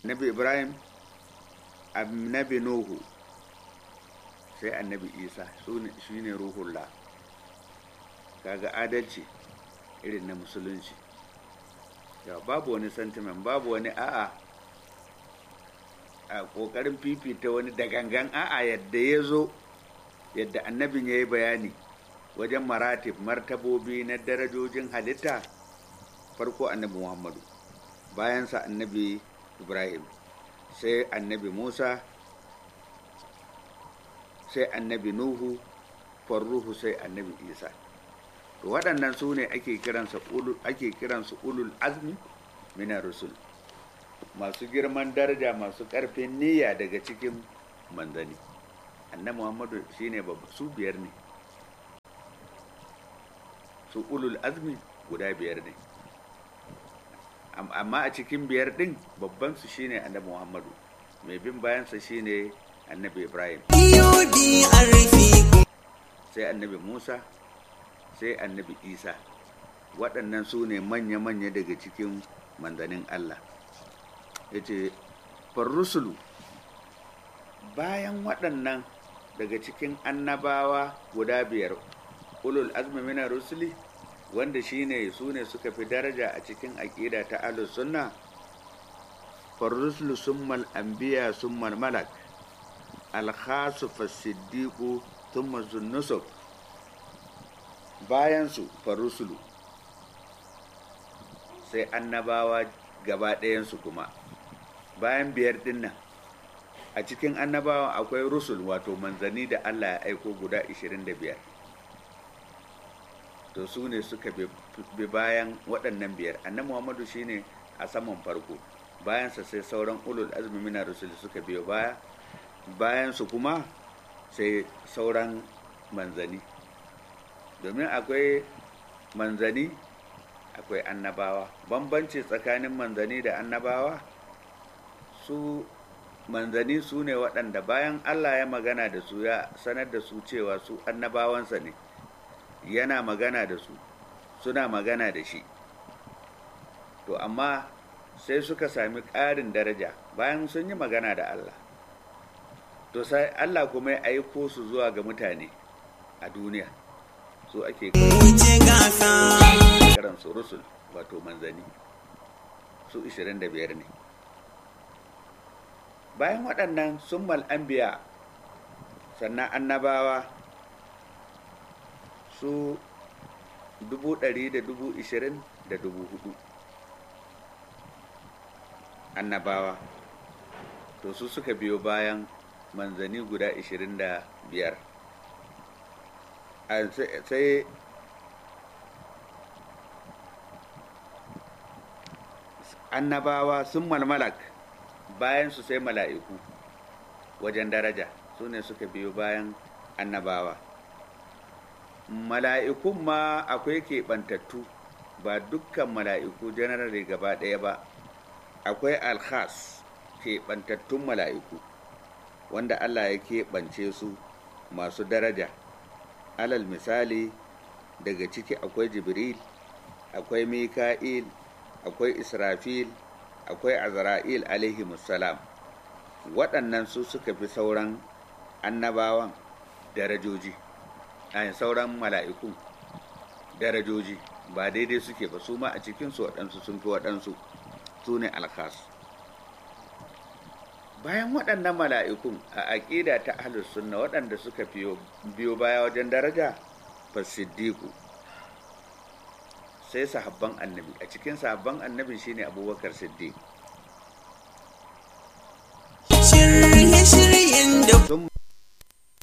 annabi ibrahim annabi nuhu sai annabi isa shi ne ruhullah kaga adalci irin na musulunci ya babu wani sentiment babu wani a'a a ƙoƙarin fifita wani da gangan a'a yadda ya zo yadda annabin ya yi bayani wajen maratib martabobi na darajojin halitta farko annabi muhammadu bayansa annabi ibrahim sai annabi musa sai annabi nuhu farruhu sai annabi isa to waɗannan su ne ake kiransu ulul azmi mina rusul masu girman daraja masu ƙarfin niyya daga cikin manzani annabi muhammadu shine babba su biyar ne su ulul azmi guda biyar ne amma a cikin biyar din babban su shine annabi muhammadu mai bin bayansa shine annabi ibrahim sai annabi musa sai annabi isa waɗannan su ne manya-manya daga cikin manzanin allah ya ce farrusulu bayan waɗannan daga cikin annabawa guda biyar ulul azmi mina rusuli wanda shine su ne suka fi daraja a cikin aƙida ta ahlus sunna farrusulu summal anbiya summal malak alkhasu fasiddiqu thumma zunnusuk bayan su farrusulu sai annabawa gaba ɗayansu kuma bayan biyar dinnan a cikin annabawa akwai rusul wato manzanni da allah ya aiko guda 25 to su ne suka bi bayan waɗannan biyar annabi muhammadu shine a saman farko bayansa sai sauran ulul azmi mina rusul suka biyo baya bayansu kuma sai sauran manzani domin akwai manzani akwai annabawa bambanci tsakanin manzani da annabawa su manzani su ne waɗanda bayan allah ya magana da su ya sanar da su cewa su annabawansa ne yana magana da su suna magana da shi to amma sai suka sami ƙarin daraja bayan sun yi magana da Allah to sai Allah kuma ya aiko su zuwa ga mutane a duniya su ake kiran su rusul wato manzani su 25 ne bayan waɗannan summal anbiya sannan annabawa su dubu ɗari da dubu ishirin da dubu hudu annabawa to su suka biyo bayan manzani guda ishirin da biyar sai annabawa sun malmalak bayan su sai mala'iku wajen daraja su ne suka biyo bayan annabawa mala'ikun ma akwai keɓantattu ba dukkan mala'iku janarare gaba ɗaya ba akwai alkhas keɓantattun mala'iku wanda allah ya keɓance su masu daraja alal misali daga ciki akwai jibril akwai mika'il akwai israfil akwai azra'il alaihi salam waɗannan su suka fi sauran annabawan darajoji a sauran mala'ikun darajoji ba daidai suke ba su ma a cikinsu waɗansu sun fi waɗansu su ne alkhas bayan waɗannan mala'ikun a aƙida ta ahlus sunna waɗanda suka biyo baya wajen daraja fasiddiku sai sahabban annabi a cikin sahabban annabi shine abubakar siddiq